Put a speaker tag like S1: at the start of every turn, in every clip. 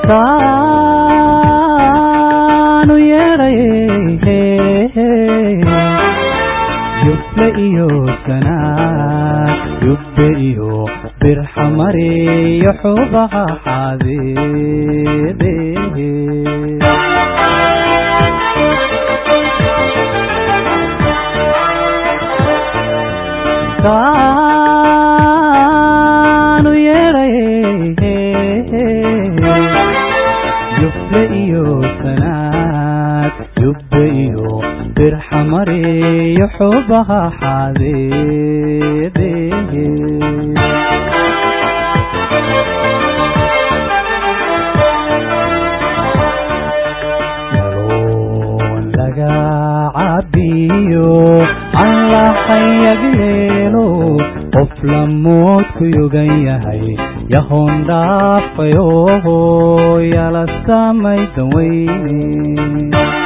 S1: taanu yeedhaye yubbe iyo sanaad yubbe iyo birxamariyo xubaha xadeede taanu yeedhaye yubbe iyo sanaad yubbe iyo birxamariyo xubaha xadeede yaloon laga cabiyo allahayageelo qof lamoodku yogan yahay yahoon dhaafayo yala samaydan weyne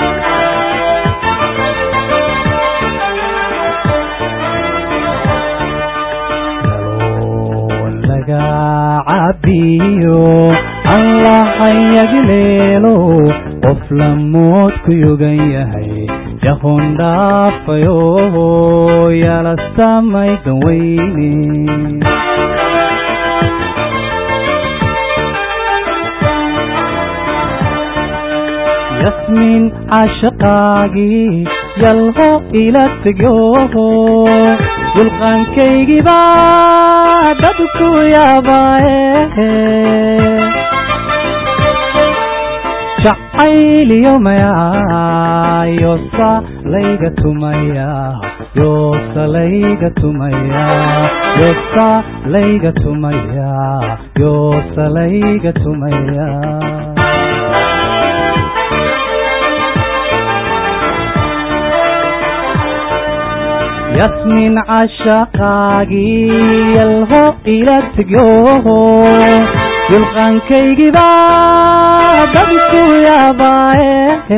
S1: yaloon laga cabiyo allahayagileelo qof lamoodku yogan yahay yahoon dhaafayo yala samaydan weyne yasmin cashaqaagii yalho ila tegyo dulqaankaygiba dadku yaabaaye jacayliyo mayaa yoosa layga tumaya yoosa layga tumaya yoosa layga tumaya yoosa layga tumaya yasmin cashaqaagii yalho ila tegyo dulqaankaygiba dadku yaabaaye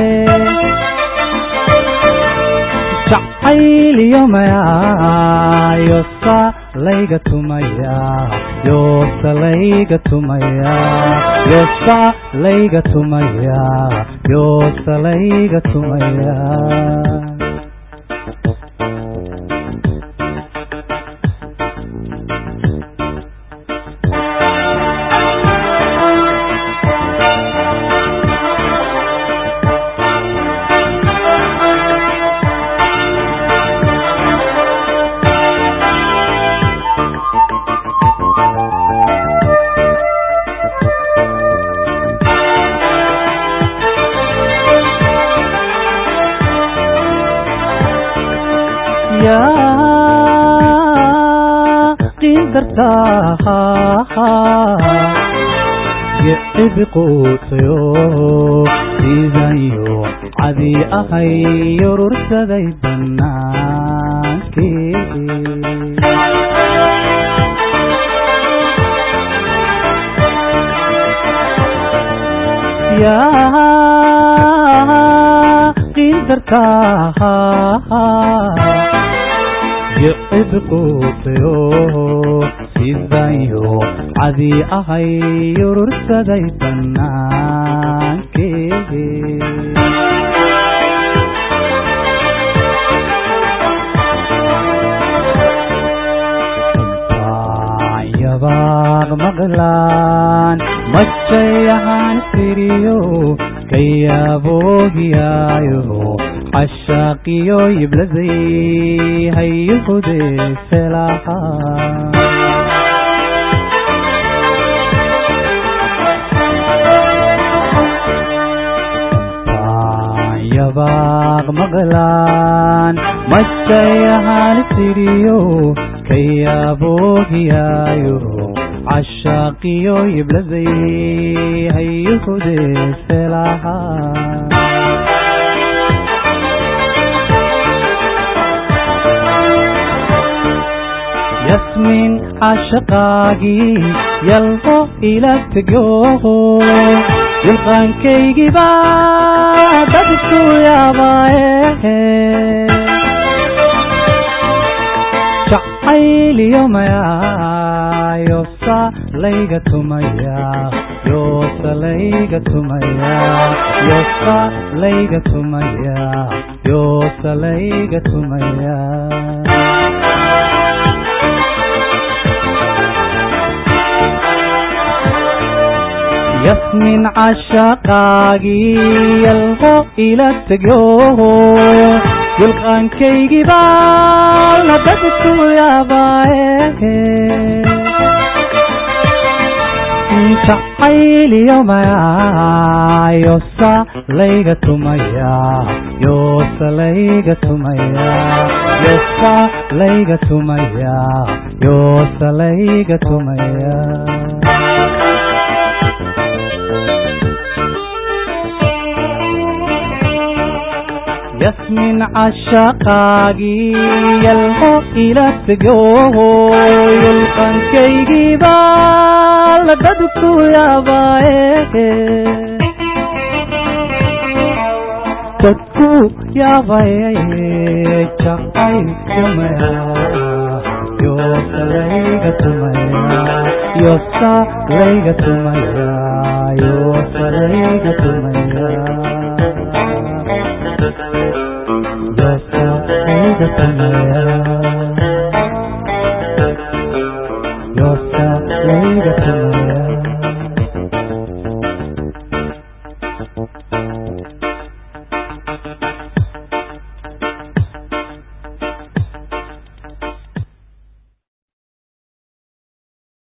S1: jacayliyo mayaa yoosa layga tumaya yoosa layga tumaya yoosa layga tumaya yoosa layga tumaya yicibi quutayo diidayo cadii ahay urursaday bannaankii yaa qiindartaa yicibi quutayo sidayo cadii ahay urursaday bannaankii yabaaq maqlaan majayahaan tiriyo kayaaboohiyaayo xashaaqiyo yibladay hayuhude felaha yabaaq maqlaan majayahaan tiriyo kayaaboohiyaayo cashaaqiyo yibladay hayuhude felaha yasmin cashaqaagii yalho ila tegyo dulqaankaygiba dadku yaabaaye jacayliyo mayaa yosa layga tumaya yosa layga tumaya yosa layga tumaya yosa layga tumaya yasmin cashaqaagii yalho ila tegyo yulqaankaygii baa labadku yaabaaye jacayliyomaya yosa layga tumaya yosa layga tumaya yosa layga tumaya yosa layga tumaya yasmin cashaqaagii yalho ila tegyo yulqankaygii baa labadku yaabaaye dadku yaabaye jacaylkumaya yosa layga tumaya yosa layga tumaya yosa layga tumaya yosa layga tumaya yosa